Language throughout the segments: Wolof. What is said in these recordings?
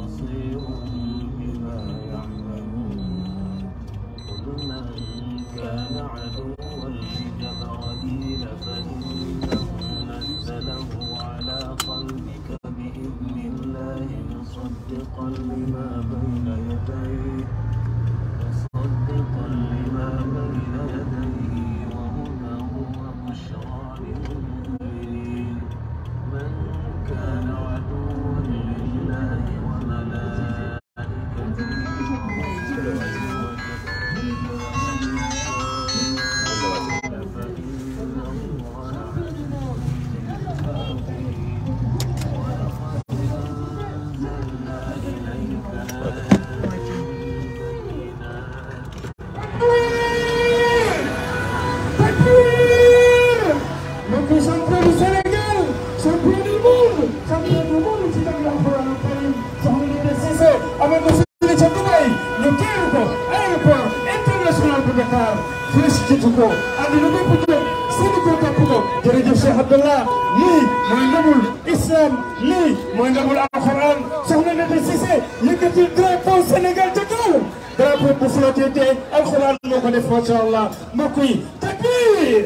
بصير بما يعملون قل من كان عدوا لجبرائيل فإنه نزله على قلبك بإذن الله مصدقا لما بين يديه مصدقا لما بين يديه وهدى وبشرى للمؤمنين من كان عدوا لله وملائكته وجبريل فإن الله ولقد أنزلنا إليك بينات Notre champion du Sénégal, champion du monde, champion du monde ci tam Alxuraan Karim soxna Ndeye Cissé amoon na fële ca Dubaï ñu teeru ko aéroport international bu Dakar félicité ko àddina bépp jóg seeni ko topp ko jërëjëf Cheikh Abdallah lii mooy ndamul islam lii mooy ndamul Alxuraan soxna Ndeye Cissé yëkkati drapeau Sénégal ca kaw drapeau bu flotté te Alxuraan moo ko def macha allah mbokk yi takbir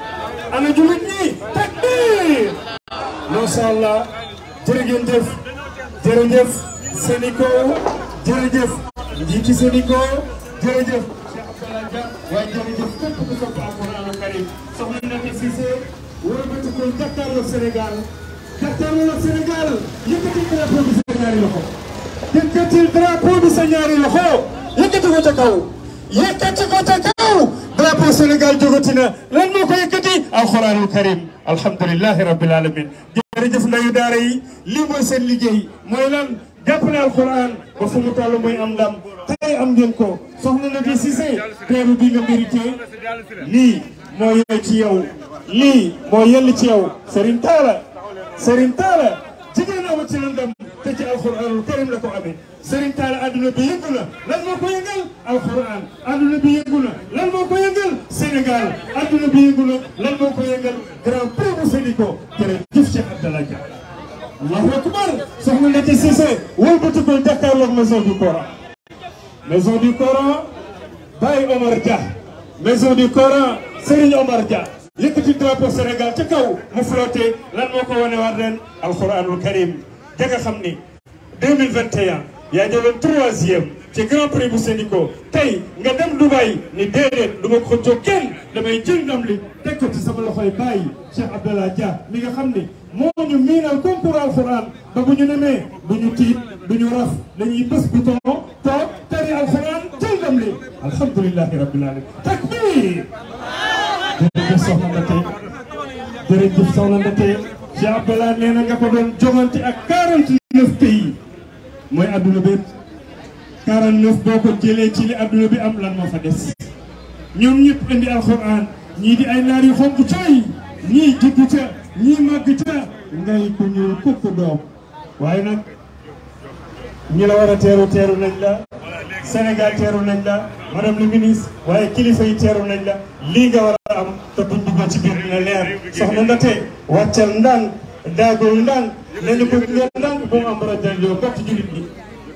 ana jullit ñi takbir macha allah jërëjëf jërëjëf Sénico jërëjëf njiiti Sénico jërëjëf Cheikh Abdallah Dia waaye jërëjëf képp ku sopp Alxuraan Karim soxna Ndeye Cissé wëlbati ko jàkkaarloo Sénégal jàkkaarloo Sénégal yëkkati drapeau bi sa ñaari loxo yëkkatil drapeau bi sa ñaari loxo yëkkati ko ca kaw yëkkati ko ca kaw drapeau Sénégal jógati na lan moo ko yëkkati alxuraanul karim alhamdulilahi rabbil alamin jërëjëf ndayu daara yi lii mooy seen liggéey mooy lan jàppale alxuraan ba fu mu toll mooy am ndam tey am ngeen ko soxna na di Cissé teeru bi nga mérité lii moo yell ci yow lii moo yell ci yow Serigne Talla Serigne Talla jigéen amu ci ndam te ci alxuraanul karim la ko amee Serigne Talla adduna bi yëngu na lan moo ko yëngal alxuraan adduna bi yëngu na lan moo ko yëngal Sénégal adduna bi yëngu na lan moo ko yëngal grand prix bu Sénico jërëjëf Cheikh Abdallah Dia allahu akbar soxna Ndeye Cissé wëlbati ko jàkkaarloog maison du Coran maison du Coran Baye Omar Dia maison du Coran Serigne Omar Dia yëkkati drapeau Sénégal ca kaw mu flotté lan moo ko wane waat ren alxuraanul karim ja nga xam ni 2021 yaa jëloon troisième ci grand prix bu Sénico tey nga dem Dubaï ni déedéet du ma ko jóg kenn damay jël ndam li teg ko ci sama loxoy bàyyi Cheikh Abdallah Dia mi nga xam ni moo ñu miinal concours alxuraan ba bu ñu nemee du ñu tiit du ñu raf dañuy bés bouton toog tari alxuraan jël ndam li alhamdulilahi rabbil alamin takbir jërëjëf soxna Ndate jërëjëf soxna Ndate Cheikh Abdallah nee na nga ko doon jogante ak 49 pays mooy adduna bi 49 boo ko jëlee ci li adduna bi am lan moo fa des ñoom ñëpp indi alxuraan ñii di ay naar yu xonk cooy ñii juddu ca ñii màgg ca ngay ku ñuul kukk doom waaye nag ñi la war a teeru teeru nañ la Sénégal teeru nañ la madame le ministre waaye kilifa yi teeru nañ la lii nga war a am te buñ duggoon ci biir dina leer soxna Ndate wàccal ndànk daagoo ndànk nañu ko leen ndànk bu mu am bara jël bokk jullit ñi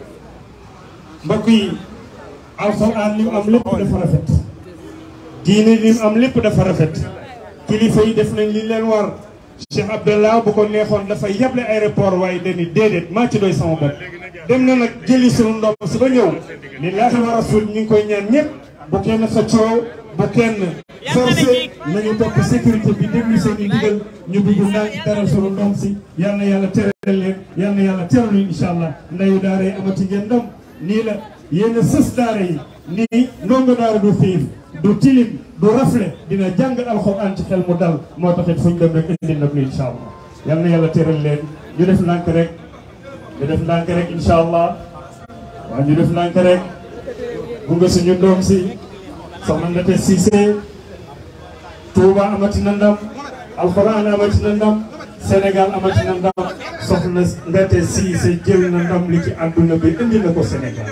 mbokk yi alxuraan li mu am lépp dafa rafet diine li mu am lépp dafa rafet kilifa yi def nañ li leen war Cheikh Abdallah bu ko neexoon dafay yeble aéroport waaye dañuy déedéet maa ci doy sama bopp dem na nag jëli sunu ndox si ba ñëw lillaahi wa rasul ñu ngi koy ñaan ñëpp bu kenn sa coow bu kenn forcé nañu topp sécurité bi déglu seen i ndigal ñu dugg ndànk teral sunu ndox si yal na yàlla teral leen yal na yàlla teral leen incha allah ndayu daara yi amati ngeen ndam nii la yéen a sës daara yi nii ndongo daara du xiif du tilim du rafle dina jàng alxuraan ci xel mu dal moo taxit fu ñu dem rek indi ndam li incha allah yal na yàlla teral leen ñu def ndànk rek ñu def ndànk rek incha allah waaw ñu def ndànk rek gunge suñu doom si soxna Ndate Cissé Touba amati na ndam alxuraan amati na ndam Sénégal amati na ndam soxna Ndate Cissé jël na ndam li ci àdduna bi indi na ko Sénégal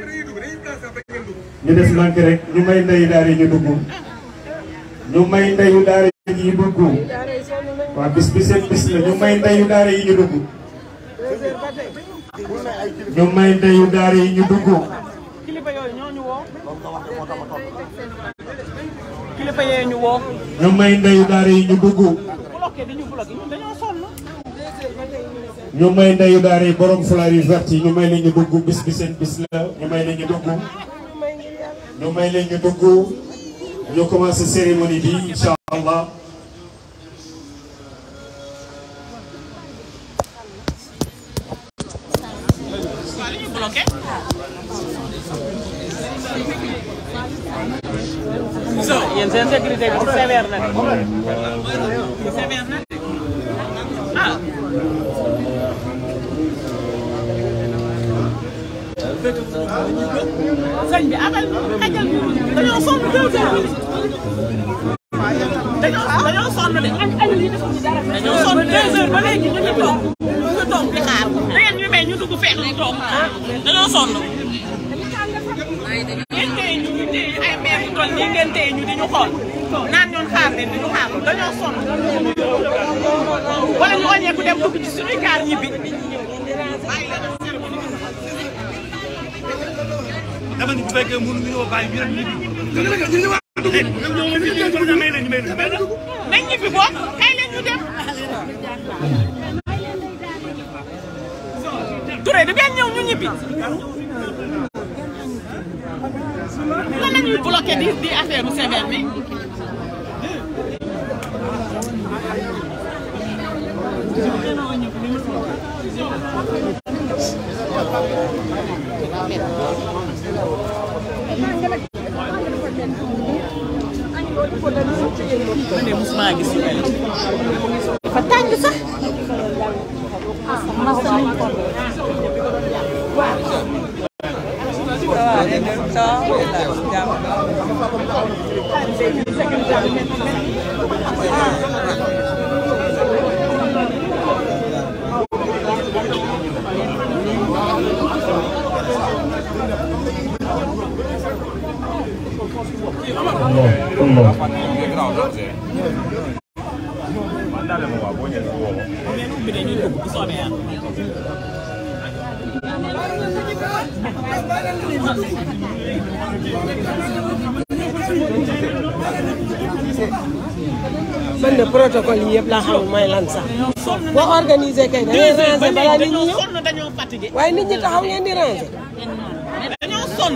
ñu def ndànk rek ñu may ndeyu daara yi ñu dugg ñu may ndeyu daara yi ñu dugg waaw bis bi seen bis la ñu may ndeyu daara yi ñu dugg ñu may ndeyu daara yi ñu dugg kilifa yooyu ñoo ñu woo kilifa yooyu ñu woo ñu may ndeyu daara yi ñu dugg bloqué di ñu bloqué ñun dañoo sonn ñu may ndeyu daara yi borom fulaar yu vert yi ñu may leen ñu dugg bis bi seen bis la ñu may leen ñu dugg ñu may leen ñu dugg ñu commencé cérémonie bi incha allah waaw li ñu bloqué yéen seen sécurité bi sévère na de sévère na de ah sëñ bi abal xajal dañoo sonn deux heures dañoo dañoo sonn de dañoo sonn deux heures ba léegi ñu ngi toog ñu ngi toog di xaar da ngeen ñu may ñu dugg fekk ñu toog dañoo sonn ngeen téye ñu ñu téye ay maire yu toll nii ngeen téye ñu di ñu xool naan ñoon xaar leen di ñu xaar dañoo sonn wala ñu wàññeeku dem dugg ci suñuy kaar ñibbi dama ni bu fekkee mënu ñu ñëw bàyyi ñu dem ñibbi. ñoom ñoo ngi fi ñu may leen ñu may leen mais nag nañ ñibbi boog kay leen ñu dem Touré du ngeen ñëw ñu ñibbi lan la ñuy bloqué di di affaire u sévère bi man de mosuma gis yu mel dafa tàng sax bi dañuy dugg bu soobee yàlla man de protocole yi yëpp laa xamul mooy lan sax boo organisé kay da ngay ranger balaa nit ñi dañoo ñëw sonn dañoo fatigué waaye nit ñi taxaw ngeen di ranger. dañoo sonn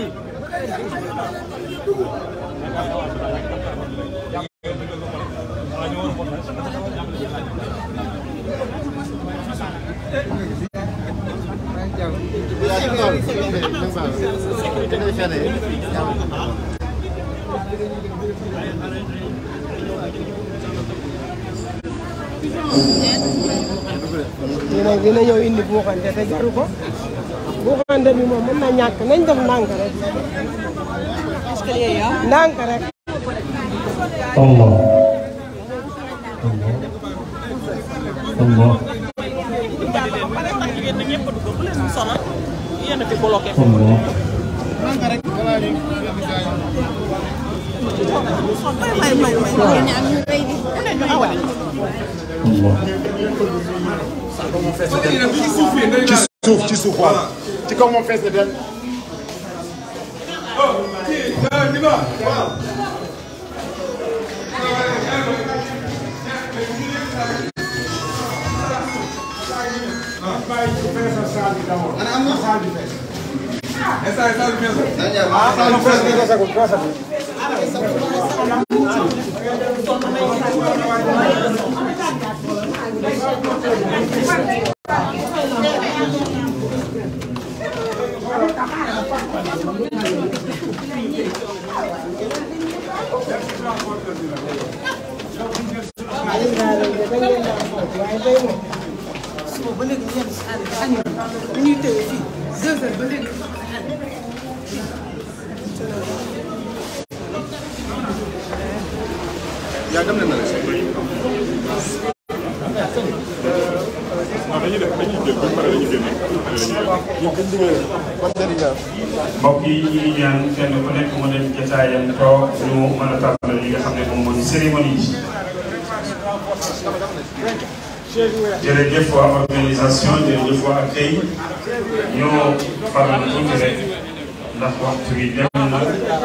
ñu ne dina ñëw indi buuxante te jaru ko buuxante bi moom mën na ñàkk nañ def ndànk rek. ndànk rek. Allah Allah jigéen ñi ñëpp dugg bu leen sonal yéen a fi bloqué Allah ci suuf ci suuf waaw ci kaw moom fees na del yaa dem na na mbokk yi ñu ngi ñaan kenn ku nekk mu dem jotaayam toog ñu mën a tàmbali li nga xam ne moom moo di cérémonie bi jërëjëf waa organisation jërëjëf waa accueil ñoo faral tuuti rek ndax waxtu bi dem na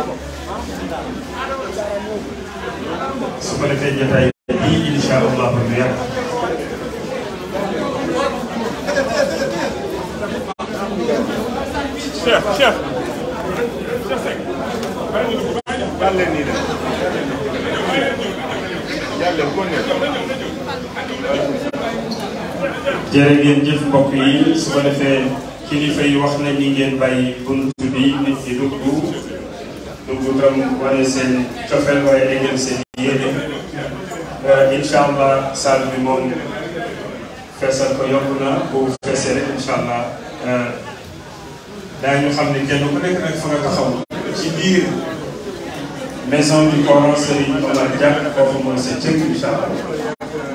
su ko defee jotaay bii incha allah du yàgg. Cheikh Cheikh Cheikh leen nii de yàlla ko ne jërë ngeen jëf mbokk yi su ko defee kilifa yi wax na ni ngeen bàyyi bunt bi nit ñi dugg dugg tam wane seen cofeel waaye déggal seen yéene incha allah salle bi moom feesal ko yokk na bu feesee rek incha allah daañu xam ne kenn ku nekk nag fa nga taxaw ci biir maison du Coran Serigne Omar Dia foofu mooy sa cëkk incha allah.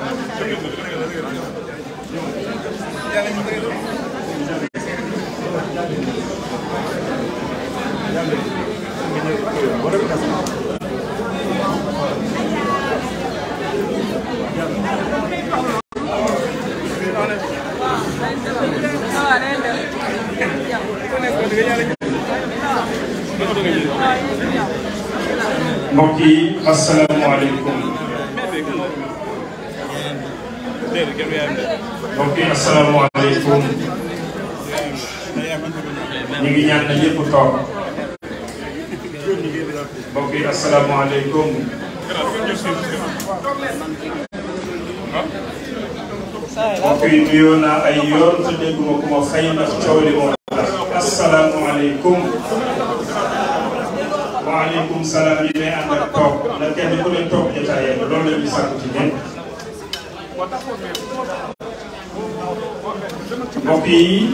mbokk yi asalaamaaleykum mbokk yi asalaamaaleykum ñu ngi ñaan na ñëpp toog mbokk yi asalaamaaleykum mbokk yi nuyoo naa ay yoon te dégguma ku ma fay ndax coow li moo tax asalaamaaleykum waaleykum salaam yi may ànd ak toog na kenn ku ne toog jotaayam loolu la ñuy sàkku ci ñenn mbokk yi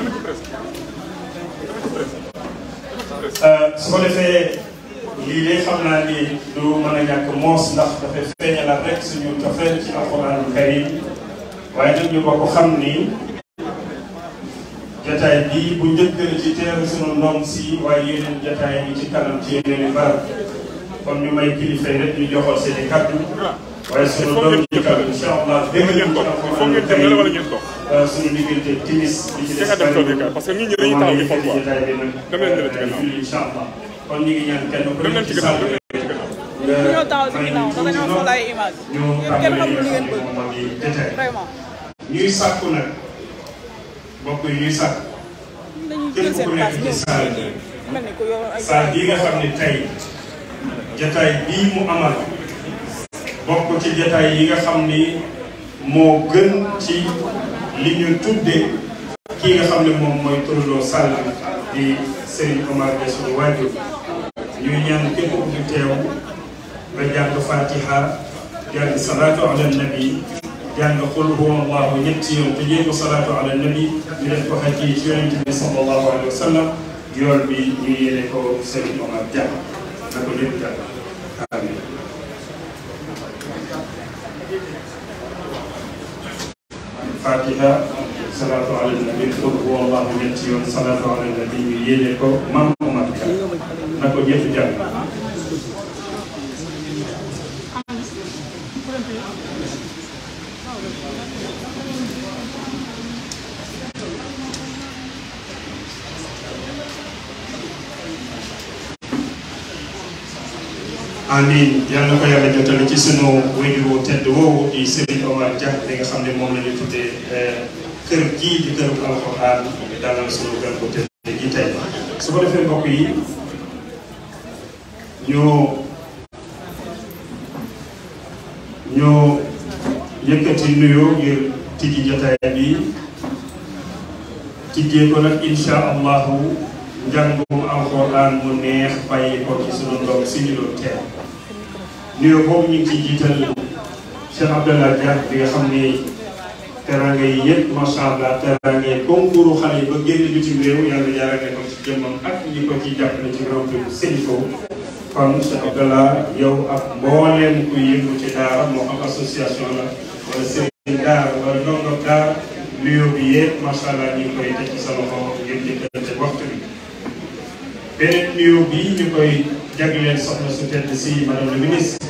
su ko defee lii de xam naa ni du mën a ñàkk moos ndax dafay feeñalaat rek suñu cofeel ci alxuraanul karim waaye nag ñu bokk xam ni jataay bii bu njëkk la ci teeru sunu ndoom si waaye yeneen jataay yi ci kanam ci yeneen i barab kon ñu may kilifa yi rek ñu joxal seen i kàddu waaye sunu doom ci kanam incha allah dégg ngeen ko foog ngeen dem la wala ngeen toog sunu diggante timis bi ci des Cheikh Adam toogee kaay parce que nit ñi dañuy taxaw di xool quoi jataay bi nag dem leen ne ci gannaaw julli incha allah kon ñu ngi ñaan kenn ku dem leen nekk ci ci gannaaw salle dem leen ci gannaaw nga ñoo taxaw si may ginnaaw ñu ndax dañoo tuuti xool ay image ñu yéen kenn xamul lu ngeen tàmbali bëgg moom di jataay vraiment ñuy sàkku nag mbokk yi ñuy sàkku dañuy jël képp seen ku nekk place ci ñëw salle bi mel ni ku yor ay salle bii nga xam ne tey jataay bii mu amal bokk ci jataay yi nga xam ni moo gën ci li ñu tudde kii nga xam ne moom mooy turandoo Sall di Serigne Omar Dia suñu waajur ñuy ñaan képp ku fi teew nga jàng fatiha jàng salaatu ala nabi jàng qul huwa allahu ñetti yoon te jéem salaatu ala nabi ñu def ko xaj ci yonente bi sallallahu alayhi wa sallam yool bi ñu yéene ko Serigne Omar Dia na ko lépp jàng amin fatiha salaatu ala nabi qul huwa allahu ñetti yoon salaatu ala nabi ñu yéene ko mam Omar Dia na ko ñëpp jàng amin yal na ko yàlla jotale ci sunu wéyjur wu tedd woowu di Serigne Omar Dia li nga xam ne moom la ñu tuddee kër gii di këru alxuraan dalal sunu gan bu tedd gi tey su ko defee mbokk yi ñu ñu yëkkati nuyoo ngir tijji jotaay bi tijjee ko nag incha allahu njàngum alxuraan mu neex bàyyi ko ci sunu ndoom si ñu doon teel nuyoo boobu ñu ngi ciy jiital Cheikh Abdallah Dia bi nga xam ni teraanga yi yëpp macha allah teraanga yi concours xale yi ba génn bitim réew yàlla jaarale ko ci jëmmam ak ñi ko ciy jàppale ci réew mi sëñ ko kon Cheikh Abdallah yow ak mbooleem kuy yëngu ci daara moo xam association la wala sëriñ daara wala ndongo daara nuyoo bi yëpp macha allah ñu ngi koy teg ci sa loxo ngir jëkkante waxtu bi. beneen nuyoo bi ñu koy jagleel soxna su tedd si madame la ministre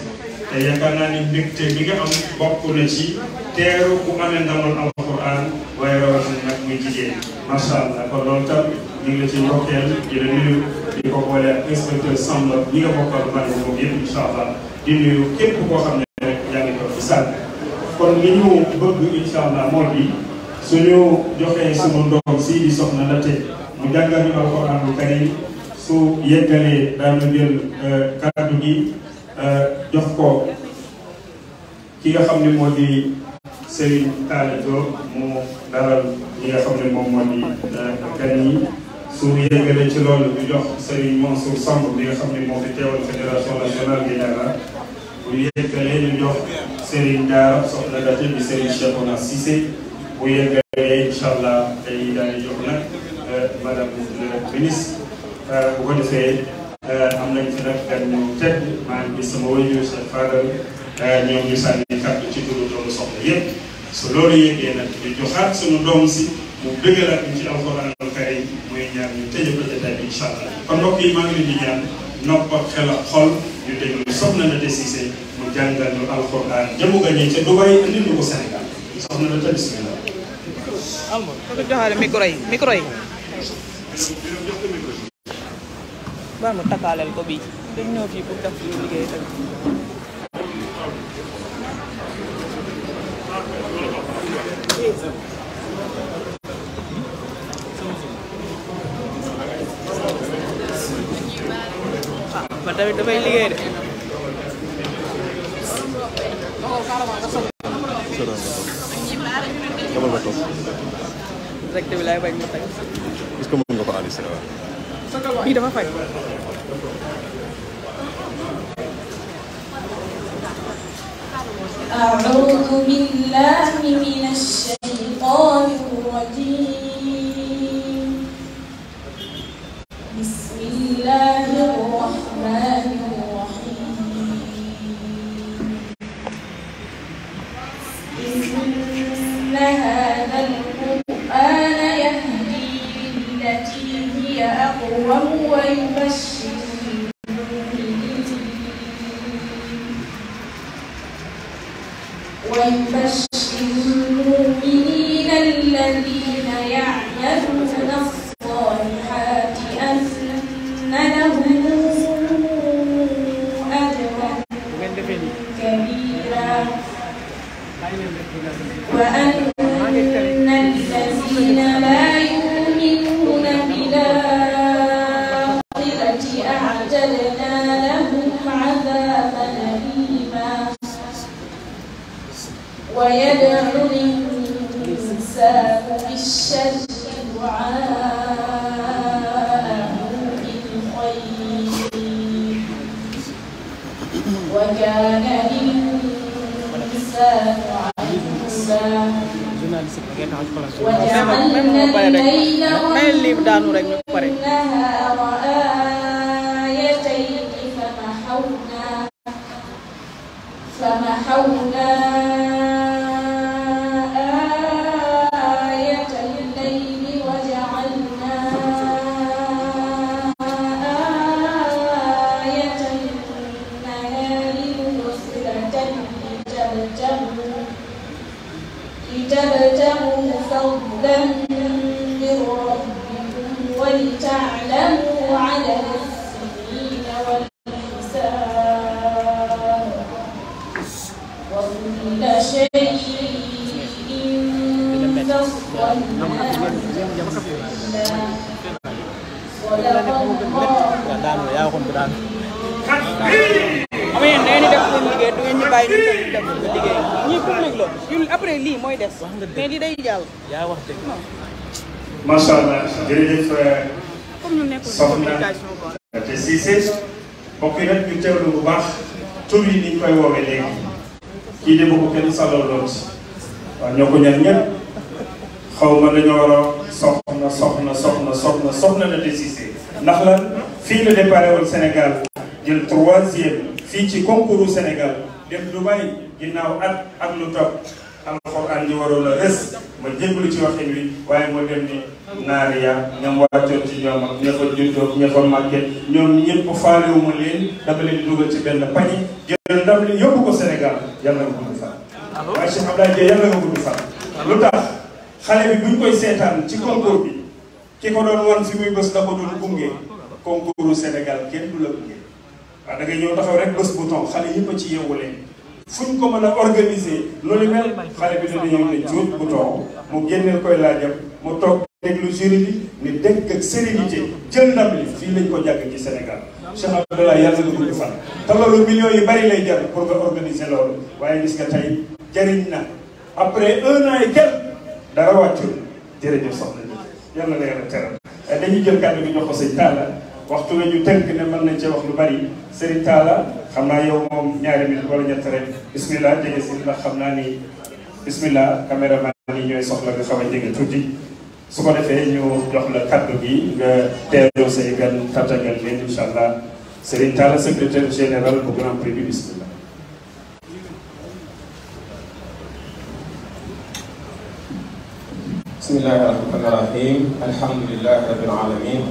te yaakaar naa ni mbégte bi nga am bokk na ci teeru ku amee ndamal alquran waaye rawatina nag muy jigéen macha allah kon loolu tam ñu ngi la ci ndokkeel di la nuyu di ko boole ak inspecteur Samba ñi nga bokkal man moom yëpp incha allah di nuyu képp koo xam ne rek yaa ngi ko ci sànq kon li ñu bëgg incha allah moo di suñu joxee sunu ndoom si di soxna la te mu jàngal ñu alquranul karim su yeggalee daanu jël kàddu gi jox ko ki nga xam ne moo di Serigne Talla Diop mu dalal li nga xam ne moom moo di gan yi su yeggalee ci loolu ñu jox Serigne Mansour Samb bi nga xam ne moo fi teewal fédération nationale des Daara bu yeggalee ñu jox Serigne Daara soxna Date bi Serigne Cheikhouna Cissé bu yeggalee incha allah day daal di jox nag madame le ministre bu ko defee am nañ fi nag gan ñu tedd maa ngi gis sama wëñu Cheikh Fadal ñoom ñu sànni kàddu ci turu doomu soxla yépp su loolu yëgee nag ñu joxaat suñu doom si mu bëggalaat ñu ci alxuraan al karim muy ñaan ñu tëje ko jotaay bi incha allah kon mbokk yi maa ngi leen di ñaan nopp ak xel ak xol ñu déglu soxna na Cissé mu jàngal ñu alxuraan jëmu gañee ca Dubaï indi ñu ko Sénégal soxna na ta bismillah alma ko joxaale micro yi micro yi baa ma takkaaleel ko bii dañ ñëw fii pour def suñu liggéey tamit ah man tamit dafay liggéey de Kamal nga toog. direct bi laay bañ ma teg Est-ce que mën nga ko enregistrer waaw. bii dafa fay أعوذ بالله من الشيطان الرجيم بسم الله الرحمن الرحيم إن هذا القرآن يهدي للتي هي أقوم ويبشر المؤمنين ويبشر المؤمنين الذين يعملون الصالحات أن لهم أجرا كبيرا وأن الذين لا يؤمنون بالآخرة أعتدنا لهم عذابا أليما ويدعو الإنسان بالشر دعاءه بالخير وكان الإنسان عجولا وجعلنا الليل mayel lii daanu rek ñu pare والنهار آيتين فمحونا فمحونا آية الليل وجعلنا آية النهار مبصرة لتبتغوا لتبتغوا فضلا من ربكم ولتعلموا عدد السنين والحساب وكل شيء فصلناه صدق الله ama yéen da ngeen di def seen liggéey du ngeen ñu bàyyi ñu tamit def suñu liggéey ñii public la ñun après lii mooy des mais lii day jàll macha allah jërëjëf comme ñu nekkul ci soxna communication quoi te Cissé mbokk yi nag ñu teewlu bu baax tur yi ni ñu koy woowee léegi kii de bu ko kenn saloo lool waaw ñoo ko ñaan ñëpp xaw ma dañoo war a soxna soxna soxna soxna soxna na te Cissé ndax lan fii la déparé woon Sénégal jël troisième fii ci concours Sénégal dem Dubaï ginnaaw at ak lu topp alxuraan di waroon a rës ma jébbalu ci waxin wi waaye moo dem ni naari ya ñoom wàccoon ci ñoom ak ña fa juddoo ña fa màgget ñoom ñëpp faalewuma leen dama leen di dugal ci benn pañe jël ndam li yóbbu ko Sénégal yàlla nga gudd fan waaye Cheikh Abdoulaye Dieye yàlla nga gudd fan lu tax xale bi buñ koy seetaan ci concours bi ki ko doon wan fi muy bés da ko doon gunge concours Sénégal kenn du la gunge waaw da ngay ñëw taxaw rek bés bouton xale yëpp a ci yeewu leen fuñ ko mën a organiser loolu mel xale bi dana ñëw ne juut bouton mu génneel koy laajam mu toog déglu jury bi ni dëkk ak sérénité jël ndam li fii lañ ko jàgg ci Sénégal Cheikh Abdoulaye yàlla nga gudd fan te loolu millions yu bari lay jar pour nga organiser loolu waaye gis nga tey jariñ na après un an et quelques dara wàccul jërëjëf soxna ñi yàlla na yàlla teral dañuy jël kàddu bi jox ko sëñ Talla waxtu wi ñu tënk ne mën nañ cee wax lu bari Serigne Talla xam naa yow moom ñaari minute wala ñett rek bismillah jege si ndax xam naa ni bismillah caméraman yi ñooy soxla nga xaw a jege tuuti su ko defee ñu jox la kàddu gi nga teeroo say gan tàttagal leen incha allah Serigne Talla secrétaire général bu Grand Prix bi bismillah bismillahi rahmani rahim alhamdulilahi rabbil alamin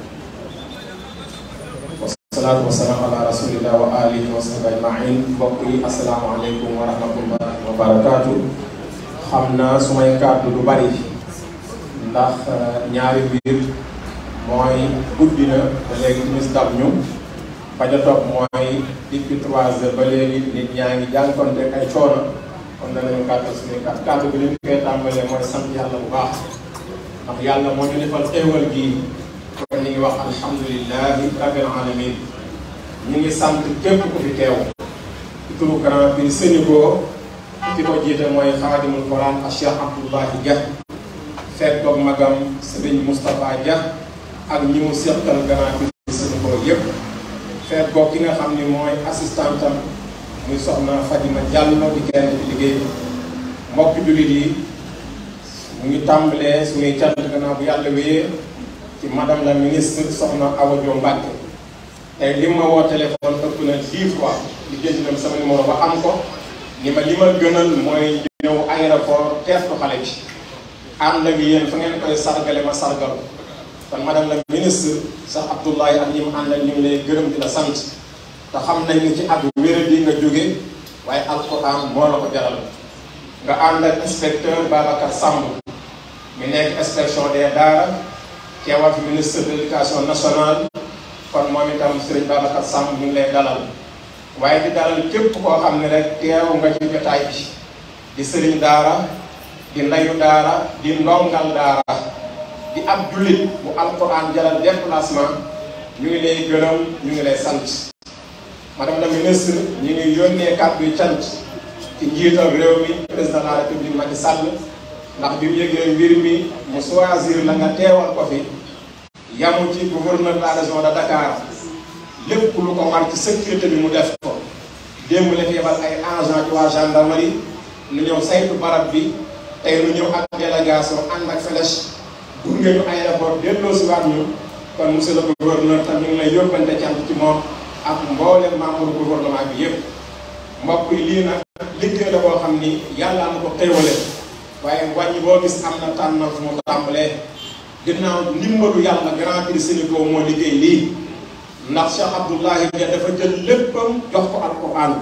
wasalaatu wasalaam ala rasulillah wa alihi wa sahbi ajmain mbokk yi asalaamaaleykum wa rahmatullahi wa barakaatu xam naa su may kàddu du bari ndax ñaari mbir mooy guddi na ba léegi timis dab ñu ba ja topp mooy depuis trois heures ba léegi nit ñaa ngi jànkonte ay coono kon danañu gàttal suñuy kàddu kàddu bi li ñu koy tàmbalee mooy sant yàlla bu baax ndax yàlla moo ñu defal xéewal gii kon ñu ngi wax alhamdulilahi rabbil alamin ñu ngi sant képp ku fi teew ci turu Grand Prix Sénégal ki ko jiite mooy xaadimul Quran ak Cheikh Abdoulahi Dia fekk doog magam Serigne Moustapha Dia ak ñi mu seqal Grand Prix Sénégal yépp fekk doog ki nga xam ni mooy assistantam muy soxna Fadima Diallo di kenn ci liggéey bi mbokk jullit yi mu ngi tàmbalee suñuy cant gannaaw bu yàlla wéyee ci madame la ministre soxna Awa Diop Mbacke tey li ma woo téléphone ëpp na dix fois li jënd na sama numéro ba am ko ni ma li ma gënal mooy ñëw aéroport teertu xale bi ànd ak yéen fa ngeen koy sargale ma sargal kon madame la ministre sax Abdoulaye ak ñi mu àndal ñu ngi lay gërëm di la sant te xam nañ ni ci at wéradi nga jóge waaye alquran moo la ko jaral nga ànd ak inspecteur Babacar Samb mi nekk inspection des daara teewal fi ministre de l'éducation nationale kon moom itam Serigne Babacar Samb mi ngi lay dalal waaye di dalal képp koo xam ne rek teew nga ci jotaay bi di Serigne daara di ndayu daara di ndongal daara di ab jullit bu alquran jaral déplacement ñu ngi lay gërëm ñu ngi lay sant madame la ministre ñu ngi yónnee kàddu yu cant ci njiital réew mi président de la république Macky Sall ndax bi mu yëgee mbir mi mu choisir la nga teewal ko fi yamu ci gouverneur de la région de Dakar lépp lu ko war ci sécurité bi mu def ko démb la fi yebal ay agent ci waa gendarmerie nu ñëw saytu barab bi tey nu ñëw ak délégation ànd ak flèche gunge ñu aéroport delloo si waat ñu kon monsieur le gouverneur tam ñu ngi lay yóbbante cant ci moom ak mboolem membre gouvernement bi yépp mbokk yi lii nag liggéey la boo xam ni yàlla na ko xéewale waaye wàññi boo gis am na tànn fu mu tàmbalee ginnaaw ndimbalu yàlla Grand Prix Sénégal moo liggéey lii ndax Cheikh Abdoulahi Dia dafa jël léppam jox ko alquran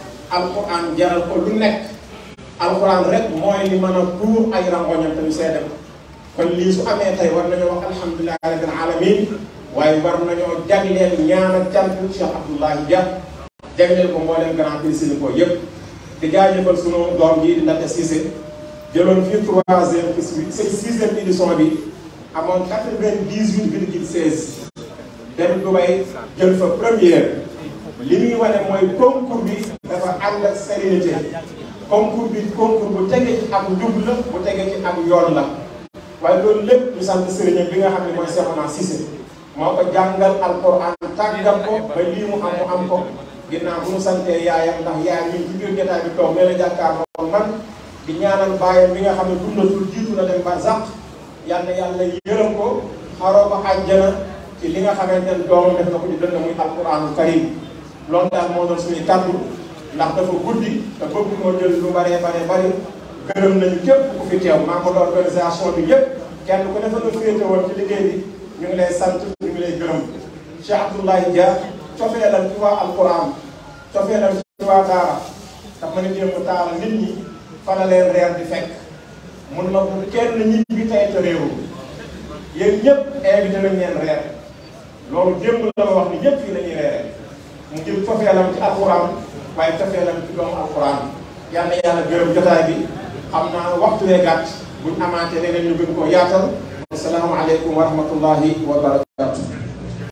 alquran jaral ko lu nekk alquran rek mooy li mën a tuur ay rangoñam te ñu seede ko kon lii su amee tey war nañoo wax alhamdulilahi rabbil alamin waaye war nañoo jagleel ñaan ak cant Cheikh Abdoulahi Dia jagleel ko mboolem Grand Prix Sénégal yépp di jaajëfal sunu doom ji di Ndate Cissé jëloon fii troisième c'est sixième édition bi amoon quatre-vingt-dix-huit virgule seize dem Dubaï jël fa première li muy wane mooy concours bi dafa ànd ak sérénité concours bi concours bu tege ci am njub la bu tege ci am yoon la waaye loolu lépp ñu sant sëriñam bi nga xam ne mooy Cheikhouna Cissé moo ko jàngal alquran tàggat ko ba lii mu am mu am ko ginnaaw bu mu santee yaayam ndax yaayam ñu ci biir jotaay bi toog nee na jàkkaarloo man di ñaanal baayam bi nga xam ne dundatul jiitu na dem barzaq yal na yàlla yërëm ko xaroo ko àjjana ci li nga xamante ne doomam def na ko ci dënn muy alquranu karim loolu daal moo doon suñuy kàddu ndax dafa guddi te bëgg moo jël lu baree baree bari gërëm nañu képp ku fi teew membre d'organisation bi yépp kenn ku ne fa nga féete woon ci liggéey bi ñu ngi lay sant ñu ngi lay gërëm Cheikh Abdoulaye Dia cofeelam ci waa alquran cofeelam ci waa daara daf ma ne démb taala nit ñi fa la leen reer di fekk mun ma bu kenn ñi bi tey te réewu yéen ñëpp invité nañ leen reer loolu démb la ma wax ni ñëpp fii la ñuy reere mu jëm cofeelam ci alquran waaye cofeelam ci doomu alquran yal na yàlla gërëm jotaay bi xam naa waxtu wee gàtt buñ amaatee leneen ñu gën koo yaatal asalaamaaleykum wa rahmatullahi wa barakatu